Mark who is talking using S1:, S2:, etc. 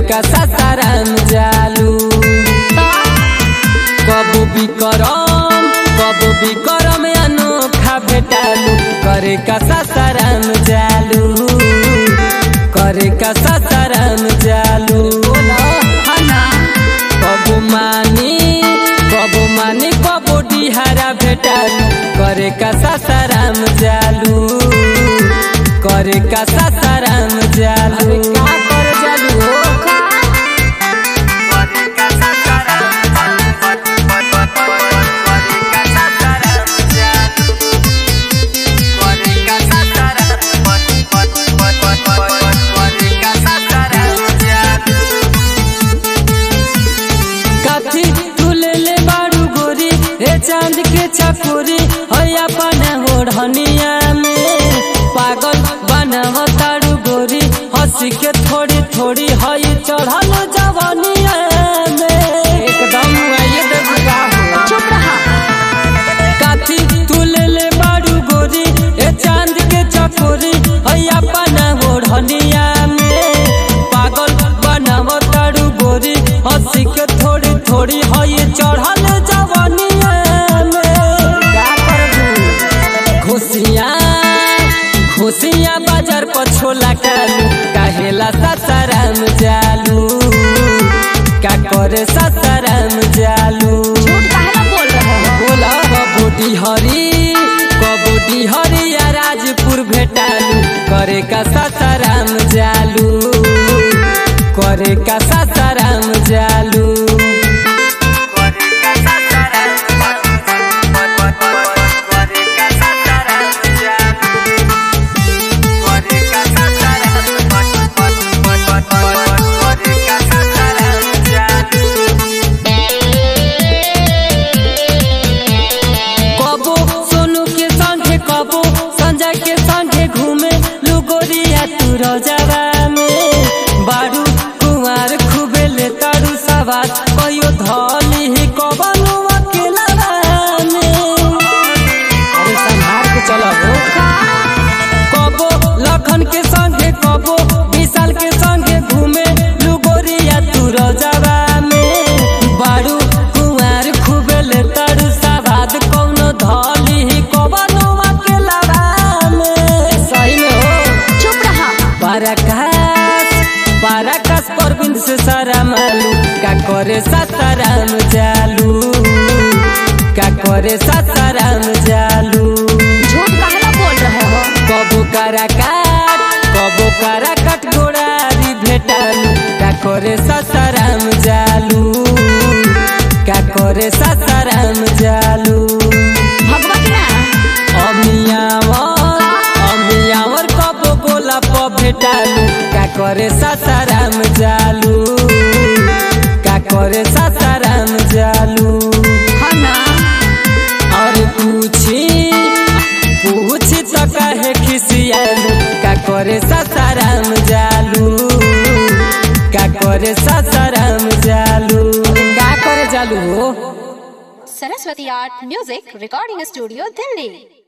S1: का सासाराम जालू कबू बिकरम कबू बिकरम अनोखा भेटालू करे का सासाराम जालू करे का सासाराम जालू कबू मानी कबू मानी कबू डिहारा भेटालू करे का सासाराम जालू करे का सासाराम जालू का कर जालू हो काथी तुले ले बारू गोरी हे चांद के छकुरी हैया बना ओढ़निया में पागल बनाव तारू गोरी हंसी के थोड़ी थोड़ी हई चढ़ल जवनिया में एकदम आइए देखा हो
S2: चुप रहा
S1: काथी तुले ले बारू गोरी हे चांद के छकुरी हैया बना ओढ़निया में पागल बनाव तारू गोरी हंसी के थोड़ी थोड़ी हई चढ़ल जवनिया में का करबू खुशियाँ खुशियाँ बाजार पर छोला कालू काहेला सासाराम जालू का करे सासाराम जालू
S2: झूठ काहेला बोल रहे हो
S1: बोला कबूटी हरी कबूटी हरी या राजपुर भेटालू करे का सासाराम जालू करे का सासाराम जालू कबो सोनू के संगे कबो संजय के संगे घूमे लुगोरिया तू रजवा में बारू कुंवार खूबे ले तारू सवार कहियो धली ही कबनो अकेला में अरे संभाल के चलो हो कबो लखन के संगे कबो विशाल के संगे घूमे लुगोरिया तू रजवा में बारू कुंवार खूबे ले तारू सवाद कौनो धली ही कबनो अकेला में सही में हो
S2: चुप रहा
S1: पराकाश पराकाश परबिंद से सारा मालू का करे सासाराम जालू का करे सासाराम जालू
S2: झूठ काहेला बोल रहे हो
S1: कबो काराकाट कबो काराकाट गोड़ारी भेटालू का करे सासाराम जालू का करे सासाराम जालू
S2: भगवा की ना
S1: अमियावर अमियावर कबो गोला प भेटालू का करे सासाराम जालू का करे सासाराम जालू
S2: हाँ ना
S1: और पूछी पूछी तो कहे खिसियालू का करे सासाराम जालू का करे सासाराम जालू का करे जालू हो
S3: Saraswati Art Music Recording Studio, Delhi.